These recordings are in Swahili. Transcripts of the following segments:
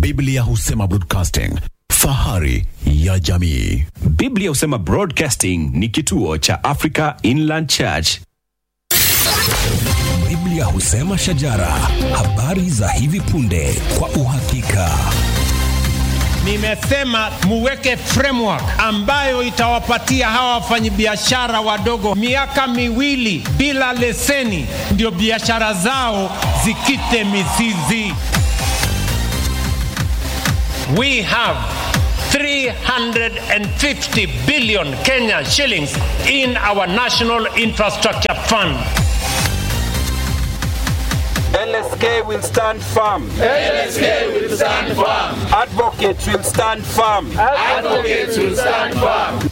Biblia husema broadcasting, fahari ya jamii. Biblia husema Broadcasting ni kituo cha Africa Inland Church. Biblia husema shajara, habari za hivi punde kwa uhakika. Nimesema muweke framework ambayo itawapatia hawa wafanyabiashara wadogo miaka miwili bila leseni, ndio biashara zao zikite mizizi. We have 350 billion Kenya shillings in our National Infrastructure Fund. LSK will stand firm. LSK will stand firm. Advocates will stand firm. Advocates will stand firm.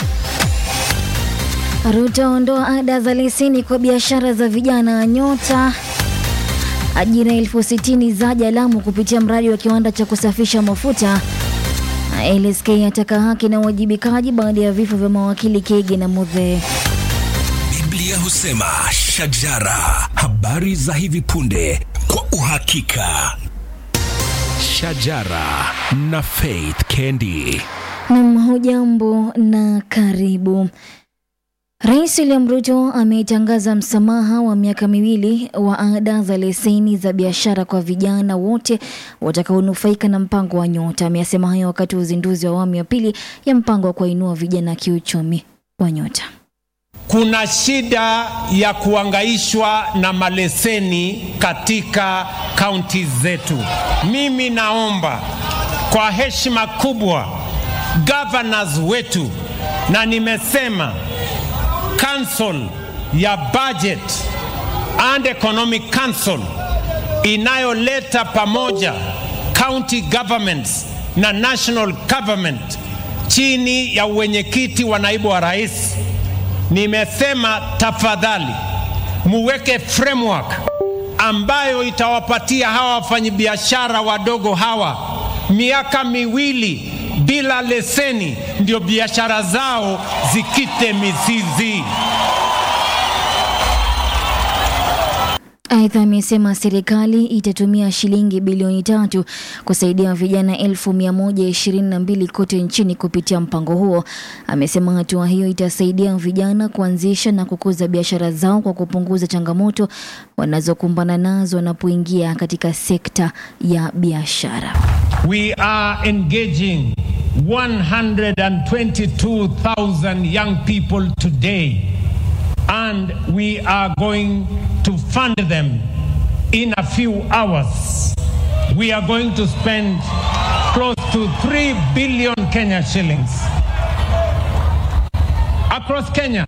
Ruto ondoa ada za leseni kwa biashara za vijana Nyota. Ajira elfu sitini zaja Lamu kupitia mradi wa kiwanda cha kusafisha mafuta. Na LSK yataka haki na uwajibikaji baada ya vifo vya mawakili Kege na Mudhe. Biblia husema shajara, habari za hivi punde kwa uhakika. Shajara na Faith Kendi. Nam, hujambo na karibu. Rais William Ruto ametangaza msamaha wa miaka miwili wa ada za leseni za biashara kwa vijana wote watakaonufaika na mpango wa Nyota. Amesema hayo wakati wa uzinduzi wa awamu ya pili ya mpango wa kuwainua vijana kiuchumi wa Nyota. Kuna shida ya kuangaishwa na maleseni katika kaunti zetu. Mimi naomba kwa heshima kubwa governors wetu, na nimesema council ya budget and economic council inayoleta pamoja county governments na national government chini ya uwenyekiti wa naibu wa rais nimesema tafadhali muweke framework ambayo itawapatia hawa wafanyabiashara wadogo hawa miaka miwili bila leseni, ndio biashara zao zikite mizizi. Aidha, amesema serikali itatumia shilingi bilioni tatu kusaidia vijana elfu mia moja ishirini na mbili kote nchini kupitia mpango huo. Amesema hatua hiyo itasaidia vijana kuanzisha na kukuza biashara zao kwa kupunguza changamoto wanazokumbana nazo wanapoingia katika sekta ya biashara. We are engaging 122,000 young people today and we are going to fund them in a few hours. We are going to spend close to 3 billion Kenya shillings across Kenya.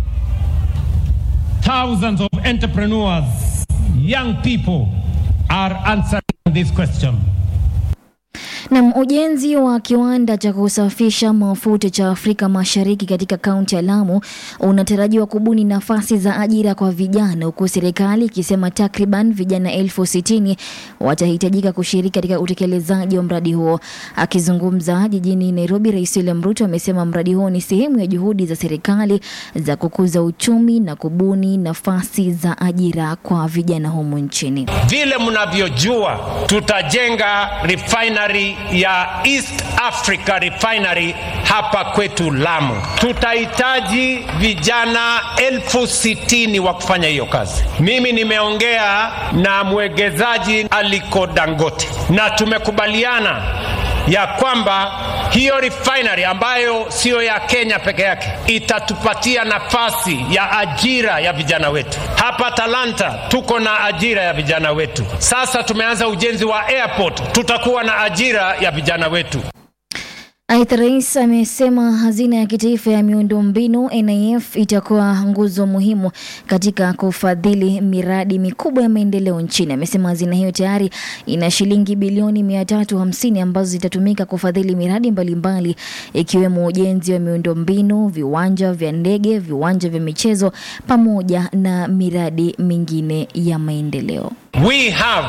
Thousands of entrepreneurs, young people are answering this question. Na ujenzi wa kiwanda cha kusafisha mafuta cha Afrika Mashariki katika kaunti ya Lamu unatarajiwa kubuni nafasi za ajira kwa vijana, huku serikali ikisema takriban vijana elfu sitini watahitajika kushiriki katika utekelezaji wa mradi huo. Akizungumza jijini Nairobi, Rais William Ruto amesema mradi huo ni sehemu ya juhudi za serikali za kukuza uchumi na kubuni nafasi za ajira kwa vijana humu nchini. Vile mnavyojua, tutajenga refinery ya East Africa Refinery hapa kwetu Lamu. Tutahitaji vijana elfu sitini wa kufanya hiyo kazi. Mimi nimeongea na mwegezaji Aliko Dangote na tumekubaliana ya kwamba hiyo refinery ambayo siyo ya Kenya peke yake itatupatia nafasi ya ajira ya vijana wetu. Hapa Talanta tuko na ajira ya vijana wetu. Sasa tumeanza ujenzi wa airport, tutakuwa na ajira ya vijana wetu. Aidha, rais amesema hazina ya kitaifa ya miundombinu NIF itakuwa nguzo muhimu katika kufadhili miradi mikubwa ya maendeleo nchini. Amesema hazina hiyo tayari ina shilingi bilioni 350 ambazo zitatumika kufadhili miradi mbalimbali ikiwemo ujenzi wa miundombinu, viwanja vya ndege, viwanja vya michezo pamoja na miradi mingine ya maendeleo. We have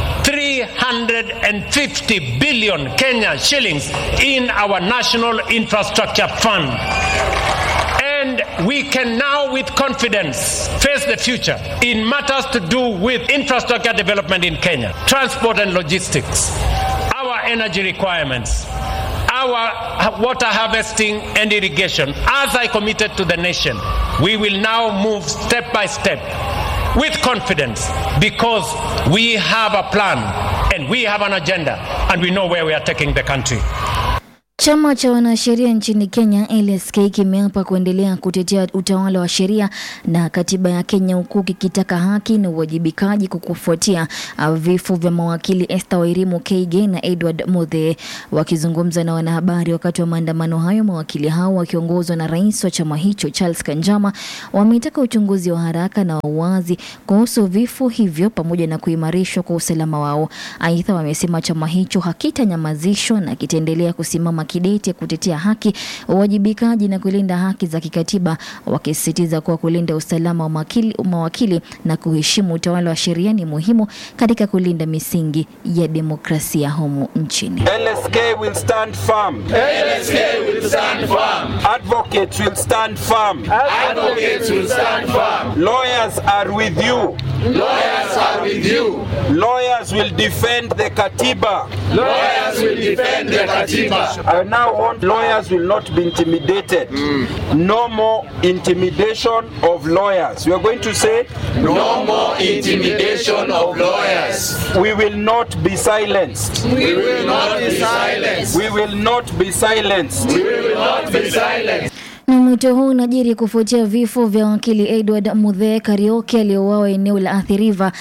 350 billion Kenya shillings in our National Infrastructure Fund. And we can now, with confidence, face the future in matters to do with infrastructure development in Kenya, transport and logistics. Our energy requirements, our water harvesting and irrigation, as I committed to the nation, we will now move step by step with confidence because we have a plan and we have an agenda and we know where we are taking the country. Chama cha wanasheria nchini Kenya LSK kimeapa kuendelea kutetea utawala wa sheria na katiba ya Kenya huku kikitaka haki na uwajibikaji kukufuatia uh, vifo vya mawakili Esther Wairimu Keige na Edward Muthe. Wakizungumza na wanahabari wakati wa maandamano hayo, mawakili hao wakiongozwa na rais wa chama hicho Charles Kanjama wameitaka uchunguzi wa haraka na wa uwazi kuhusu vifo hivyo pamoja na kuimarishwa kwa usalama wao. Aidha, wamesema chama hicho hakitanyamazishwa na kitaendelea kusimama kidete kutetea haki, uwajibikaji na kulinda haki za kikatiba, wakisisitiza kuwa kulinda usalama wa mawakili, mawakili na kuheshimu utawala wa sheria ni muhimu katika kulinda misingi ya demokrasia humu nchini. LSK will stand firm. LSK will stand firm. Advocates will stand firm. Advocates will stand firm. Lawyers are with you. Lawyers are with you. Lawyers will defend the Katiba. Lawyers will defend the Katiba. I now want lawyers will not be intimidated. No more intimidation of lawyers. We are going to say No more intimidation of lawyers. we will not be silenced. We will not be silenced. We will not be silenced. We will not be silenced. Na mwito huu unajiri kufuatia vifo vya wakili Edward Muthe Karioki aliyeuawa eneo la Athi River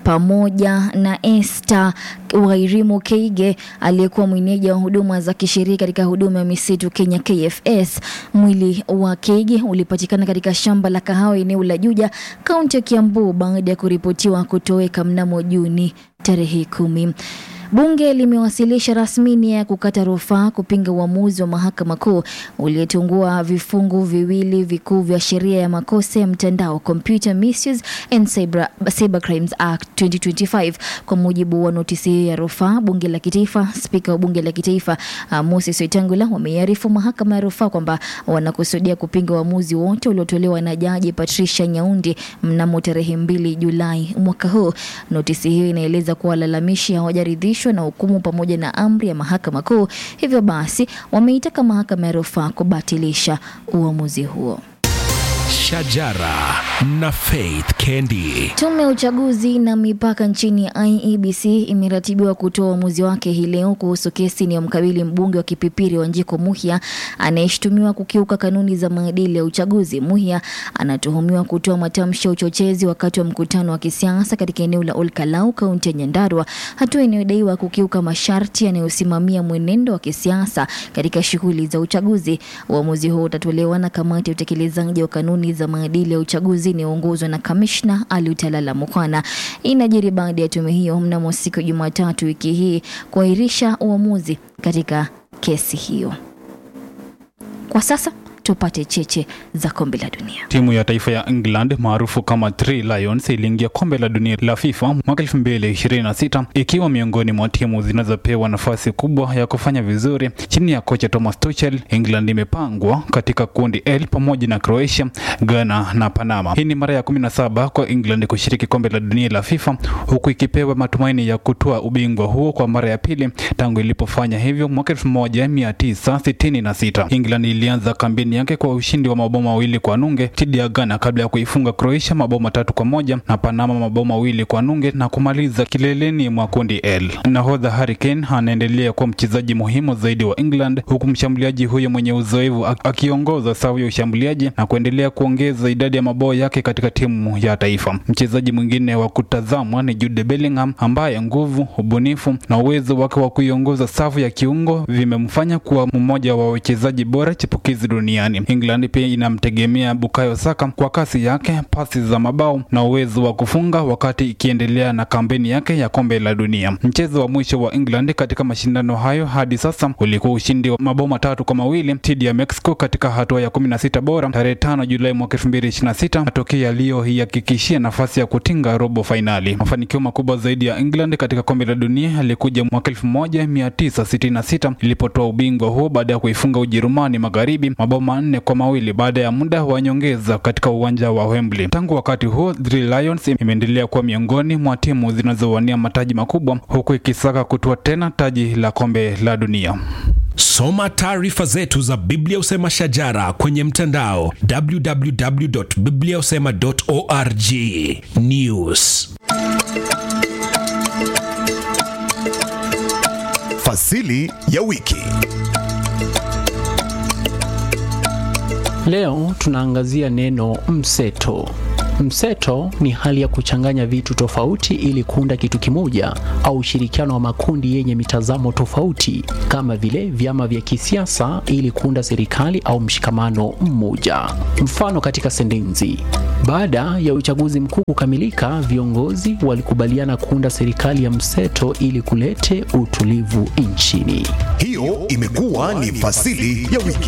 pamoja na Esther Wairimu Keige aliyekuwa mwenyeji wa huduma za kisheria katika huduma ya misitu Kenya KFS. Mwili wa Keige ulipatikana katika shamba la kahawa eneo la Juja, kaunti ya Kiambu baada ya kuripotiwa kutoweka mnamo Juni tarehe kumi. Bunge limewasilisha rasmi nia ya kukata rufaa kupinga uamuzi wa mahakama kuu uliotungua vifungu viwili vikuu vya sheria ya makosa ya mtandao Computer Misuse and Cyber, Cyber Crimes Act 2025. Kwa mujibu wa notisi hiyo ya rufaa, bunge la kitaifa, spika wa bunge la kitaifa uh, Moses Wetangula wameiarifu mahakama ya rufaa kwamba wanakusudia kupinga uamuzi wote uliotolewa na jaji Patricia Nyaundi mnamo tarehe mbili Julai mwaka huu. Notisi hiyo inaeleza kuwa walalamishi hawajaridhishwa na hukumu pamoja na amri ya mahakama kuu, hivyo basi wameitaka mahakama ya rufaa kubatilisha uamuzi huo. Shajara na Faith Kendi. Tume ya uchaguzi na mipaka nchini IEBC imeratibiwa kutoa uamuzi wake hii leo kuhusu kesi inayomkabili mbunge wa Kipipiri Wanjiko Muhia anayeshutumiwa kukiuka kanuni za maadili ya uchaguzi. Muhia anatuhumiwa kutoa matamshi ya uchochezi wakati wa mkutano wa kisiasa katika eneo la Olkalau, kaunti ya Nyandarua, hatua inayodaiwa kukiuka masharti yanayosimamia mwenendo wa kisiasa katika shughuli za uchaguzi. Uamuzi huo utatolewa na kamati ya utekelezaji wa kanuni za maadili ya uchaguzi inayoongozwa na kamishna Alutalala Mukwana. Inajiri baada ya tume hiyo mnamo siku ya Jumatatu wiki hii kuahirisha uamuzi katika kesi hiyo. Kwa sasa tupate cheche za kombe la dunia. Timu ya taifa ya England maarufu kama Three Lions iliingia kombe la dunia la FIFA mwaka 2026 ikiwa miongoni mwa timu zinazopewa nafasi kubwa ya kufanya vizuri chini ya kocha Thomas Tuchel. England imepangwa katika kundi L pamoja na Croatia, Ghana na Panama. Hii ni mara ya 17 kwa England kushiriki kombe la dunia la FIFA huku ikipewa matumaini ya kutoa ubingwa huo kwa mara ya pili tangu ilipofanya hivyo mwaka 1966. England ilianza kampeni yake kwa ushindi wa mabao mawili kwa nunge dhidi ya Ghana kabla ya kuifunga Croatia mabao matatu kwa moja na Panama mabao mawili kwa nunge na kumaliza kileleni mwa kundi L. Nahodha Harry Kane anaendelea kuwa mchezaji muhimu zaidi wa England huku mshambuliaji huyo mwenye uzoefu ak- akiongoza safu ya ushambuliaji na kuendelea kuongeza idadi ya mabao yake katika timu ya taifa. Mchezaji mwingine wa kutazamwa ni Jude Bellingham ambaye nguvu, ubunifu na uwezo wake wa kuiongoza safu ya kiungo vimemfanya kuwa mmoja wa wachezaji bora chipukizi duniani. England pia inamtegemea Bukayo Saka kwa kasi yake, pasi za mabao na uwezo wa kufunga wakati ikiendelea na kampeni yake ya kombe la dunia. Mchezo wa mwisho wa England katika mashindano hayo hadi sasa ulikuwa ushindi wa mabao matatu kwa mawili dhidi ya Mexico katika hatua ya 16 bora tarehe 5 Julai mwaka 2026, matokeo yaliyoihakikishia nafasi ya kutinga robo fainali. Mafanikio makubwa zaidi ya England katika kombe la dunia yalikuja mwaka 1966 ilipotoa ubingwa huo baada ya kuifunga Ujerumani magharibi mabao manne manne kwa mawili baada ya muda wa nyongeza katika uwanja wa Wembley. Tangu wakati huo, Three Lions imeendelea kuwa miongoni mwa timu zinazowania mataji makubwa huku ikisaka kutua tena taji la kombe la dunia. Soma taarifa zetu za Biblia Usema Shajara kwenye mtandao www.bibliausema.org. News. Fasili ya wiki. Leo tunaangazia neno mseto. Mseto ni hali ya kuchanganya vitu tofauti ili kuunda kitu kimoja au ushirikiano wa makundi yenye mitazamo tofauti kama vile vyama vya kisiasa ili kuunda serikali au mshikamano mmoja. Mfano katika sentensi: baada ya uchaguzi mkuu kukamilika, viongozi walikubaliana kuunda serikali ya mseto ili kulete utulivu nchini. Hiyo imekuwa ni fasili ya wiki.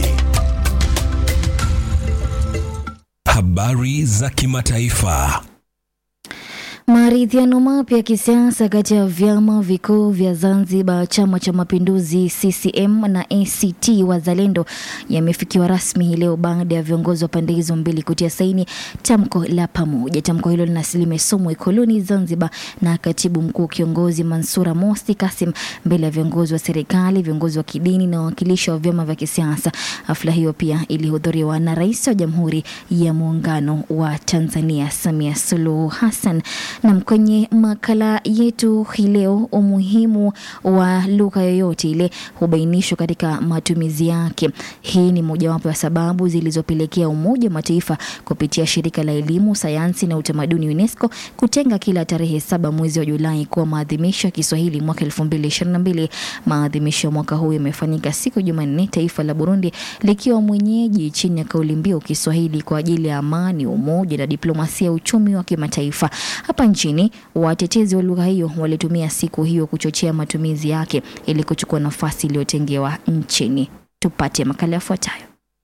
Habari za kimataifa. Maridhiano mapya ya kisiasa kati ya vyama vikuu vya Zanzibar, Chama cha Mapinduzi CCM na ACT Wazalendo yamefikiwa rasmi hii leo baada ya viongozi wa pande hizo mbili kutia saini tamko la pamoja. Tamko hilo limesomwa Ikoloni Zanzibar na katibu mkuu kiongozi Mansura Mosi Kasim mbele ya viongozi wa serikali, viongozi wa kidini na wawakilishi wa vyama vya kisiasa. Hafla hiyo pia ilihudhuriwa na Rais wa Jamhuri ya Muungano wa Tanzania Samia Suluhu Hassan. Na kwenye makala yetu hii leo, umuhimu wa lugha yoyote ile hubainishwa katika matumizi yake. Hii ni mojawapo ya sababu zilizopelekea Umoja wa Mataifa kupitia shirika la elimu, sayansi na utamaduni UNESCO kutenga kila tarehe saba mwezi wa Julai kuwa maadhimisho ya Kiswahili mwaka 2022. Maadhimisho ya mwaka huu yamefanyika siku ya Jumanne, taifa la Burundi likiwa mwenyeji chini ya kauli mbiu Kiswahili kwa ajili ya amani, umoja na diplomasia ya uchumi wa kimataifa. Hapa nchini watetezi wa lugha hiyo walitumia siku hiyo kuchochea matumizi yake ili kuchukua nafasi iliyotengewa nchini. Tupate makala yafuatayo.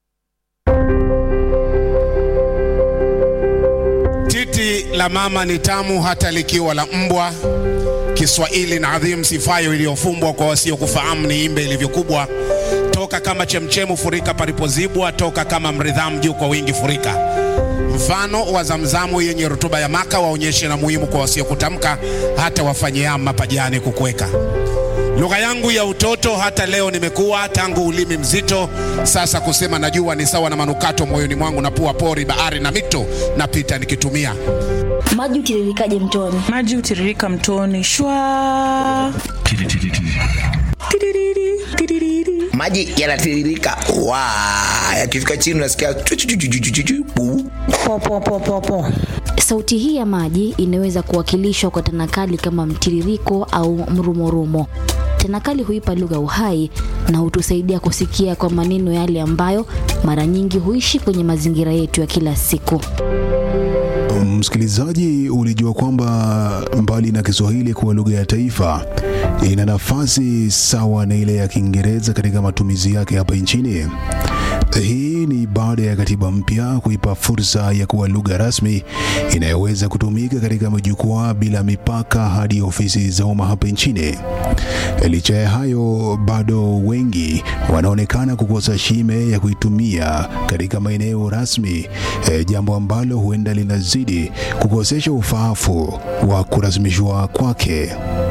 Titi la mama ni tamu hata likiwa la mbwa. Kiswahili na adhimu sifayo iliyofumbwa kwa wasiokufahamu ni imbe ilivyokubwa. Toka kama chemchemu furika palipozibwa, toka kama mridhamu juu kwa wingi furika. Mfano wa zamzamu yenye rutuba ya maka waonyeshe na muhimu kwa wasiokutamka, hata wafanyia mapajani kukweka. Lugha yangu ya utoto hata leo nimekuwa, tangu ulimi mzito sasa kusema najua ni sawa na manukato moyoni mwangu, na pua pori, bahari na mito napita nikitumia. Maji utiririkaje mtoni? Maji hutiririka mtoni shwa. Tiririri, tiririri. maji yanatiririka wa yakifika chini unasikia chu- chu- chu- chu- chu- chu- chu- bu. Po, po, po, po, po. Sauti hii ya maji inaweza kuwakilishwa kwa tanakali kama mtiririko au mrumorumo. Tanakali huipa lugha uhai na hutusaidia kusikia kwa maneno yale ambayo mara nyingi huishi kwenye mazingira yetu ya kila siku. Msikilizaji, ulijua kwamba mbali na Kiswahili kuwa lugha ya taifa, ina nafasi sawa na ile ya Kiingereza katika matumizi yake hapa nchini? Hii ni baada ya katiba mpya kuipa fursa ya kuwa lugha rasmi inayoweza kutumika katika majukwaa bila mipaka hadi ofisi za umma hapa nchini. Licha ya hayo, bado wengi wanaonekana kukosa shime ya kuitumia katika maeneo rasmi, e, jambo ambalo huenda linazidi kukosesha ufaafu wa kurasmishwa kwake.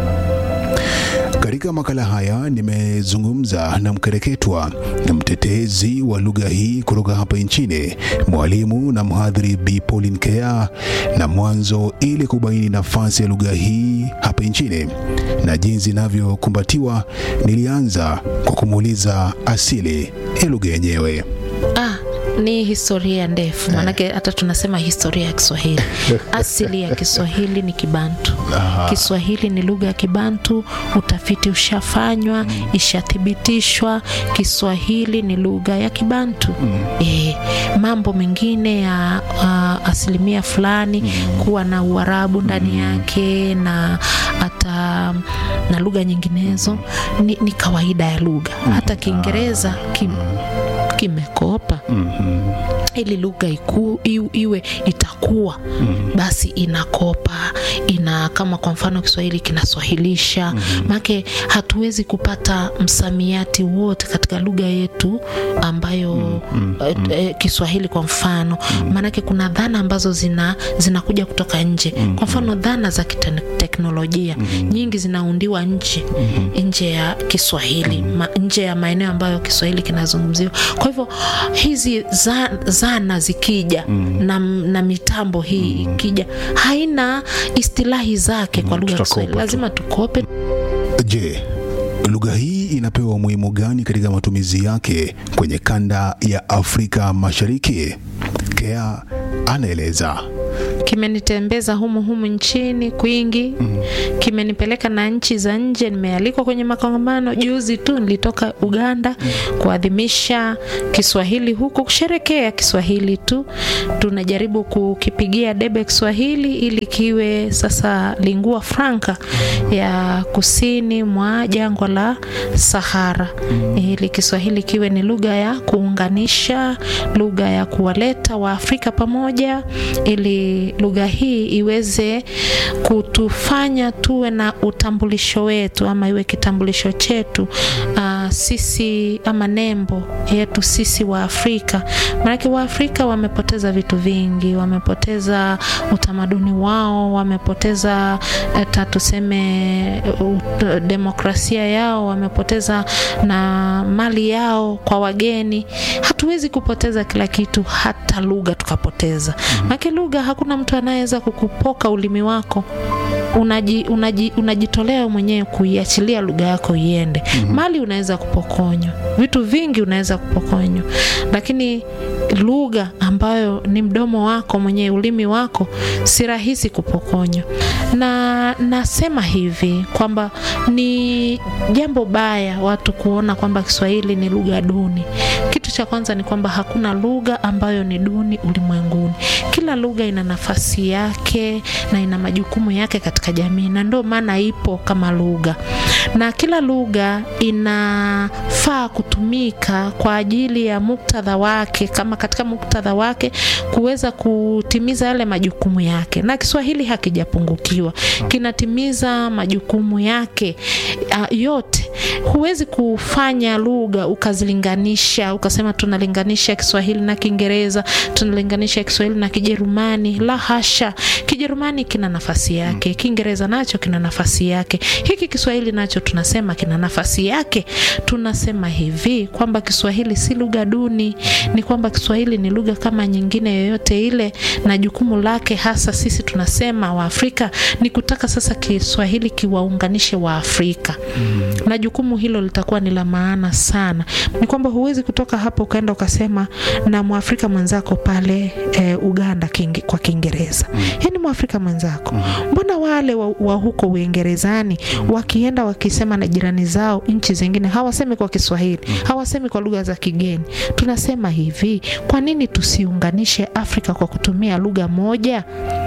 Katika makala haya nimezungumza na mkereketwa na mtetezi wa lugha hii kutoka hapa nchini, mwalimu na mhadhiri Bi Pauline Kea, na mwanzo ili kubaini nafasi ya lugha hii hapa nchini na jinsi inavyokumbatiwa, nilianza kwa kumuuliza asili ya lugha yenyewe. Ah, ni historia ndefu maanake hata tunasema historia ya Kiswahili. Asili ya Kiswahili ni Kibantu. Aha. Kiswahili ni lugha ya Kibantu, utafiti ushafanywa, ishathibitishwa. Kiswahili ni lugha ya Kibantu. Eh, mambo mengine ya uh, asilimia fulani kuwa na Uarabu ndani yake na hata na lugha nyinginezo ni, ni kawaida ya lugha. Hata Kiingereza kim, kimekopa ili lugha iku, iwe, iwe itakuwa mm-hmm. basi inakopa ina kama kwa mfano Kiswahili kinaswahilisha mm-hmm. make hatuwezi kupata msamiati wote katika lugha yetu ambayo mm-hmm. eh, eh, Kiswahili kwa mfano mm-hmm. maanake kuna dhana ambazo zina zinakuja kutoka nje mm-hmm. kwa mfano dhana za kiteknolojia mm-hmm. nyingi zinaundiwa nje mm-hmm. nje ya Kiswahili mm-hmm. ma, nje ya maeneo ambayo Kiswahili kinazungumziwa kwa hivyo hizi za, zana zikija mm. na, na mitambo hii mm. ikija haina istilahi zake kwa lugha ya Kiswahili, lazima tukope. Je, lugha hii inapewa umuhimu gani katika matumizi yake kwenye kanda ya Afrika Mashariki? Kea anaeleza. kimenitembeza humu humu nchini kwingi mm. kimenipeleka na nchi za nje nimealikwa kwenye makongamano juzi tu nilitoka uganda mm. kuadhimisha kiswahili huku kusherekea kiswahili tu tunajaribu kukipigia debe kiswahili ili kiwe sasa lingua franca ya kusini mwa jangwa la sahara mm. ili kiswahili kiwe ni lugha ya kuunganisha lugha ya kuwaleta waafrika pamoja ili lugha hii iweze kutufanya tuwe na utambulisho wetu ama iwe kitambulisho chetu uh, sisi ama nembo yetu sisi wa Afrika. Maanake Waafrika wamepoteza vitu vingi, wamepoteza utamaduni wao, wamepoteza hata tuseme uh, demokrasia yao, wamepoteza na mali yao kwa wageni. Hatuwezi kupoteza kila kitu, hata lugha tukapoteza. Maanake lugha hakuna mtu anayeweza kukupoka ulimi wako unaji, unaji, unajitolea mwenyewe kuiachilia lugha yako iende. mm-hmm. Mali unaweza kupokonywa, vitu vingi unaweza kupokonywa, lakini lugha ambayo ni mdomo wako mwenyewe, ulimi wako, si rahisi kupokonywa. Na nasema hivi kwamba ni jambo baya watu kuona kwamba Kiswahili ni lugha duni. Kitu cha kwanza ni kwamba hakuna lugha ambayo ni duni ulimwenguni. Kila lugha ina nafasi yake na ina majukumu yake katika jamii, na ndio maana ipo kama lugha, na kila lugha inafaa kutumika kwa ajili ya muktadha wake, kama katika muktadha wake kuweza kutimiza yale majukumu yake, na Kiswahili hakijapungukiwa, kinatimiza majukumu yake uh, yote. Huwezi kufanya lugha ukazilinganisha ukasema tunalinganisha Kiswahili na Kiingereza, tunalinganisha Kiswahili na Kijerumani. La hasha, Kijerumani kina nafasi yake, Kiingereza nacho kina nafasi yake, hiki Kiswahili nacho tunasema kina nafasi yake. Tunasema hivi kwamba Kiswahili si lugha duni, ni kwamba Kiswahili ni lugha kama nyingine yoyote ile, na jukumu lake hasa sisi tunasema Waafrika ni kutaka sasa Kiswahili kiwaunganishe Waafrika mm. na jukumu hilo litakuwa ni la maana sana. Ni kwamba huwezi kutoka hapo ukaenda ukasema na Mwafrika mwenzako pale e, Uganda kingi, kwa Kiingereza mm. yani Mwafrika mwenzako mm. mbona wale wa, wa huko Uingerezani wakienda wakisema na jirani zao nchi zingine hawasemi kwa Kiswahili mm. hawasemi kwa lugha za kigeni. Tunasema hivi, kwa nini tusiunganishe Afrika kwa kutumia lugha moja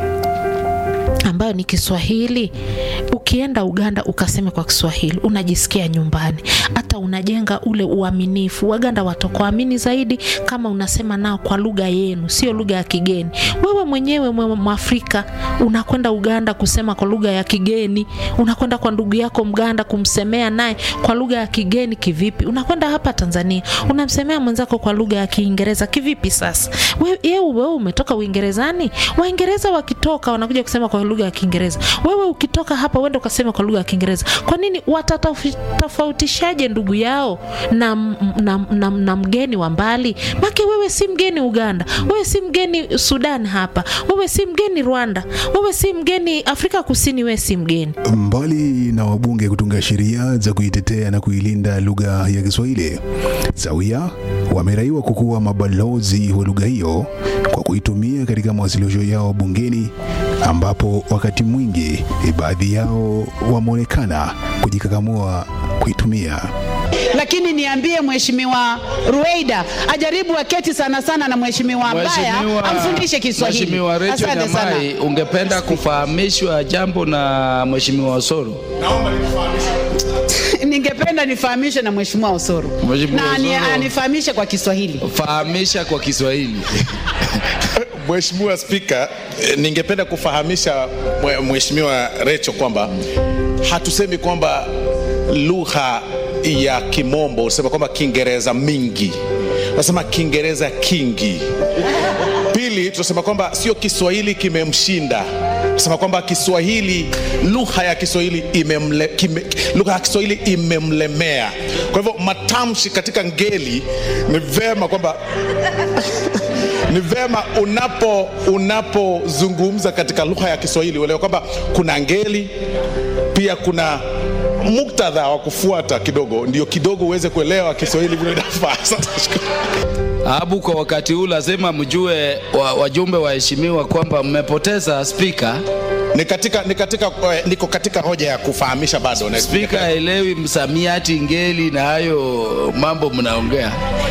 ambayo ni Kiswahili. Ukienda Uganda ukaseme kwa Kiswahili, unajisikia nyumbani, hata unajenga ule uaminifu. Waganda watakuamini zaidi kama unasema nao kwa lugha yenu, sio lugha ya kigeni. Wewe mwenyewe mwe Mwafrika unakwenda Uganda kusema kwa lugha ya kigeni, unakwenda kwa ndugu yako Mganda kumsemea naye kwa lugha ya kigeni kivipi? Unakwenda hapa Tanzania unamsemea mwenzako kwa lugha ya Kiingereza kivipi? Sasa wewe wewe umetoka Uingerezani, Waingereza wakitoka wanakuja kusema kwa lugha ya Kiingereza. Wewe ukitoka hapa uende ukasema kwa lugha ya Kiingereza. Kwa nini watatofautishaje ndugu yao na, na, na, na mgeni wa mbali? Make wewe si mgeni Uganda, wewe si mgeni Sudan hapa, wewe si mgeni Rwanda, wewe si mgeni Afrika Kusini, wewe si mgeni. Mbali na wabunge kutunga sheria za kuitetea na kuilinda lugha ya Kiswahili, sawia wameraiwa kukuwa mabalozi wa lugha hiyo kwa kuitumia katika mawasilisho yao bungeni ambapo wakati mwingi baadhi yao wameonekana kujikakamua kuitumia. Lakini niambie Mheshimiwa Ruweida ajaribu aketi sana sana na Mheshimiwa Mbaya amfundishe Kiswahili. Mheshimiwa Rachel Asante sana. Nyamai, ungependa kufahamishwa jambo na Mheshimiwa Osoro? ningependa nifahamishe na mheshimiwa Osoro Mheshimiwa na ani- Osoro. anifahamishe kwa Kiswahili. Fahamisha kwa Kiswahili. Mheshimiwa Spika, eh, ningependa kufahamisha mwe- Mheshimiwa Recho kwamba hatusemi kwamba lugha ya Kimombo, unasema kwamba Kiingereza mingi, unasema Kiingereza kingi. Pili, tunasema kwamba sio Kiswahili kimemshinda, tunasema kwamba Kiswahili, lugha ya Kiswahili imemle, kime, lugha ya Kiswahili imemlemea. Kwa hivyo matamshi katika ngeli ni vema kwamba ni vema unapo unapozungumza katika lugha ya Kiswahili uelewe kwamba kuna ngeli pia kuna muktadha wa kufuata kidogo, ndio kidogo uweze kuelewa Kiswahili vile inafaa. Asante, shukran. Abu, kwa wakati huu lazima mjue wa, wajumbe waheshimiwa kwamba mmepoteza spika. Ni katika, ni katika, eh, niko katika hoja ya kufahamisha bado. Na- Spika haelewi msamiati, ngeli na hayo mambo mnaongea.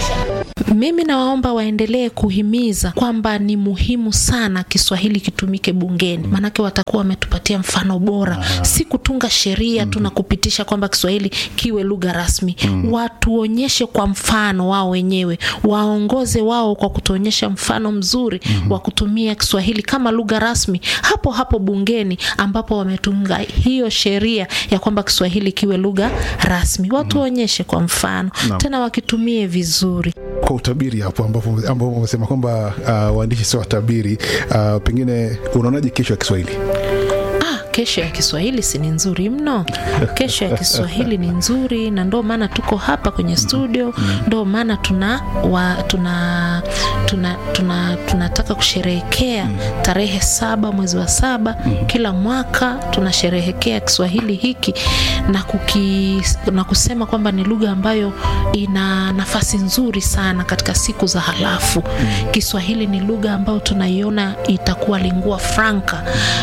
Mimi nawaomba waendelee kuhimiza kwamba ni muhimu sana Kiswahili kitumike bungeni, maanake watakuwa wametupatia mfano bora, si kutunga sheria tu na kupitisha kwamba Kiswahili kiwe lugha rasmi. Watuonyeshe kwa mfano wao wenyewe, waongoze wao kwa kutuonyesha mfano mzuri wa kutumia Kiswahili kama lugha rasmi hapo hapo bungeni, ambapo wametunga hiyo sheria ya kwamba Kiswahili kiwe lugha rasmi. Watuonyeshe kwa mfano, Naam. tena wakitumie vizuri. kwa utabiri hapo ambapo ambapo umesema kwamba uh, waandishi sio watabiri uh, pengine unaonaje kesho ya Kiswahili? Ah, kesho ya Kiswahili si ni nzuri mno. Kesho ya Kiswahili ni nzuri, na ndo maana tuko hapa kwenye studio, ndo maana tuna, wa, tuna, tuna, tuna, tunataka kusherehekea tarehe saba mwezi wa saba kila mwaka tunasherehekea Kiswahili hiki na, kuki, na kusema kwamba ni lugha ambayo ina nafasi nzuri sana katika siku za halafu. Kiswahili ni lugha ambayo tunaiona itakuwa lingua franca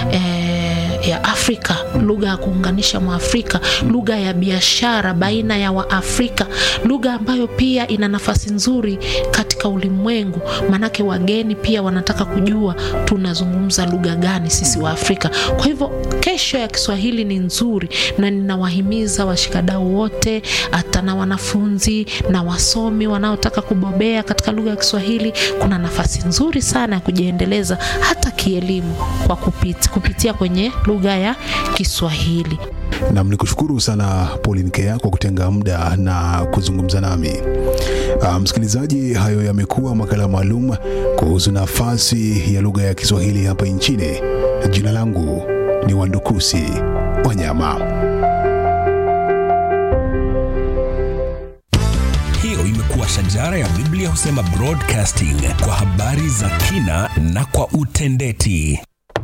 eh, ya Afrika, lugha ya kuunganisha Mwafrika, lugha ya biashara baina ya Waafrika, lugha ambayo pia ina nafasi nzuri katika ulimwengu, maanake wageni pia wanataka kujua tunazungumza lugha gani sisi wa Afrika. Kwa hivyo kesho ya Kiswahili ni nzuri, na ninawahimiza washikadau wote, hata na wanafunzi na wasomi wanaotaka kubobea katika lugha ya Kiswahili, kuna nafasi nzuri sana ya kujiendeleza hata kielimu kwa kupit, kupitia kwenye lugha ya Kiswahili. Nam ni kushukuru sana Pauline Kea kwa kutenga muda na kuzungumza nami. Uh, msikilizaji, hayo yamekuwa makala maalum kuhusu nafasi ya lugha ya Kiswahili hapa nchini. Jina langu ni Wandukusi Wanyama. Hiyo imekuwa shajara ya Biblia husema broadcasting kwa habari za kina na kwa utendeti.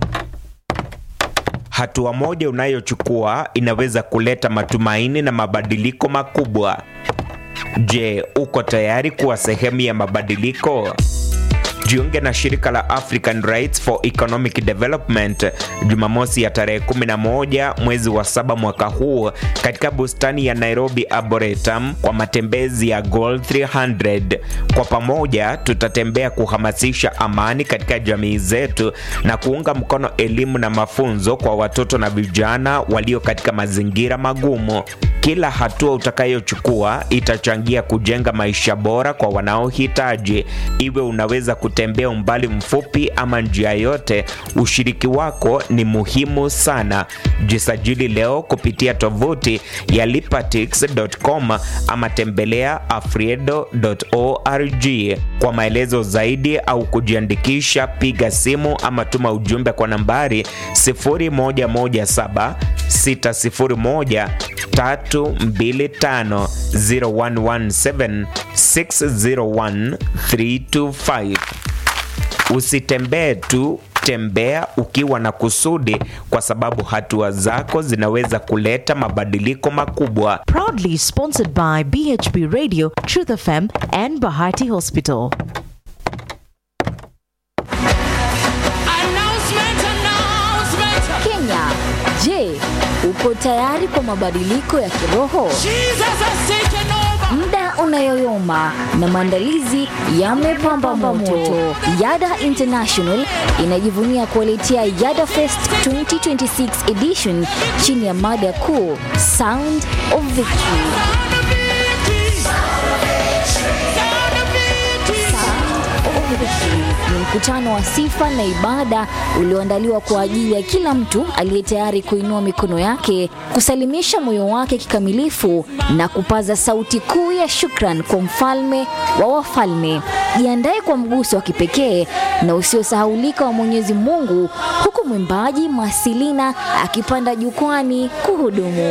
Hatua moja unayochukua inaweza kuleta matumaini na mabadiliko makubwa. Je, uko tayari kuwa sehemu ya mabadiliko? Jiunge na shirika la African Rights for Economic Development Jumamosi ya tarehe 11 mwezi wa saba mwaka huu katika bustani ya Nairobi Arboretum kwa matembezi ya Goal 300. Kwa pamoja tutatembea kuhamasisha amani katika jamii zetu na kuunga mkono elimu na mafunzo kwa watoto na vijana walio katika mazingira magumu. Kila hatua utakayochukua itachangia kujenga maisha bora kwa wanaohitaji. Iwe unaweza kutembea umbali mfupi ama njia yote, ushiriki wako ni muhimu sana. Jisajili leo kupitia tovuti ya lipatix.com ama tembelea afriedo.org. Kwa maelezo zaidi au kujiandikisha, piga simu ama tuma ujumbe kwa nambari 0117 601 325 0117 601 325. Usitembee tu, tembea ukiwa na kusudi, kwa sababu hatua zako zinaweza kuleta mabadiliko makubwa. Proudly sponsored by BHB Radio, Truth FM, and Bahati Hospital. Kenya, je, uko tayari kwa mabadiliko ya kiroho? Jesus has taken over. muda unayoyoma na maandalizi yamepamba moto. Yada International inajivunia kuwaletea Yada Fest 2026 edition chini ya mada kuu Sound of Victory. ni mkutano wa sifa na ibada ulioandaliwa kwa ajili ya kila mtu aliye tayari kuinua mikono yake, kusalimisha moyo wake kikamilifu na kupaza sauti kuu ya shukran kwa mfalme wa wafalme. Jiandae kwa mguso wa kipekee na usiosahaulika wa Mwenyezi Mungu, huku mwimbaji Masilina akipanda jukwani kuhudumu.